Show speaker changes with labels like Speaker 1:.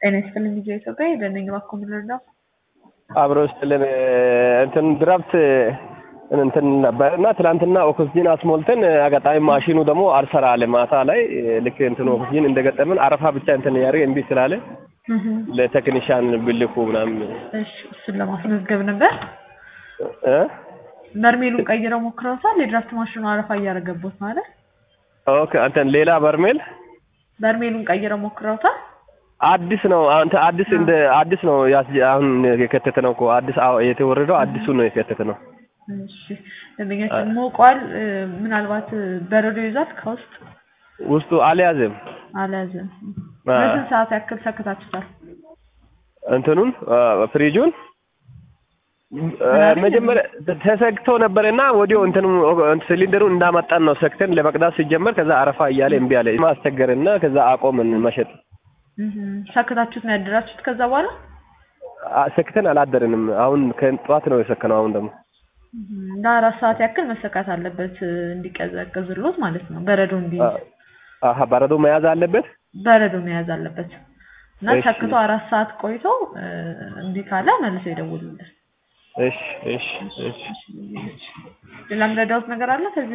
Speaker 1: ጤና ይስጥልኝ ልጄ ኢትዮጵያ የደነኝ እባክዎ ምን ልርዳው?
Speaker 2: አብሮ ስጥልን እንትን ድራፍት እንትን ነበር እና ትናንትና ኦክስጂን አስሞልተን አጋጣሚ ማሽኑ ደግሞ አልሰራ አለ። ማታ ላይ ልክ እንትን ኦክስጂን እንደገጠምን አረፋ ብቻ እንትን ያደርግ እምቢ ስላለ ለቴክኒሻን ብልኩ ምናምን
Speaker 1: እሺ እሱን ለማስመዝገብ ነበር።
Speaker 2: እ
Speaker 1: በርሜሉን ቀይረው ሞክረውታል። የድራፍት ማሽኑ አረፋ እያደረገቦት ማለት
Speaker 2: ኦኬ እንትን ሌላ በርሜል
Speaker 1: በርሜሉን ቀይረው ሞክረውታል።
Speaker 2: አዲስ ነው አንተ አዲስ እንደ አዲስ ነው ያስ አሁን የከተተ ነው እኮ አዲስ አዎ የተወረደው አዲሱ ነው የከተተ ነው።
Speaker 1: እሺ ደንበኛችን ሞቋል። ምናልባት በረዶ ይዟል ከውስጥ
Speaker 2: ውስጡ አልያዘም
Speaker 1: አልያዘም።
Speaker 2: አ-
Speaker 1: በስንት ሰዓት ያክል ሰክታችሁታል?
Speaker 2: እንትኑን ፍሪጁን
Speaker 1: ምናምን
Speaker 2: መጀመሪያ ተሰክቶ ነበርና ወዲያው እንትኑ ሲሊንደሩን እንዳመጣን ነው ሰክተን ለመቅዳት ሲጀመር ከዛ አረፋ እያለ እምቢ አለ። ማስቸገርና ከዛ አቆምን መሸጥ።
Speaker 1: እህ ሰክታችሁት ነው ያደራችሁት? ከዛ በኋላ
Speaker 2: አ- ሰክተን አላደርንም። አሁን ከጠዋት ነው የሰከነው። አሁን ደግሞ
Speaker 1: እህ ለአራት ሰዓት ያክል መሰካት አለበት እንዲቀዘቅዝሎት ማለት ነው። በረዶ እንዲይዝ
Speaker 2: አ- አሀ በረዶ መያዝ አለበት።
Speaker 1: በረዶ መያዝ አለበት እና
Speaker 2: እሺ።
Speaker 1: ሰክቶ አራት ሰዓት ቆይቶ እ፣ እምቢ ካለ መልሶ ይደውሉልን።
Speaker 2: እሺ እሺ እሺ
Speaker 1: ሌላ ምረዳውት ነገር አለ ከዚህ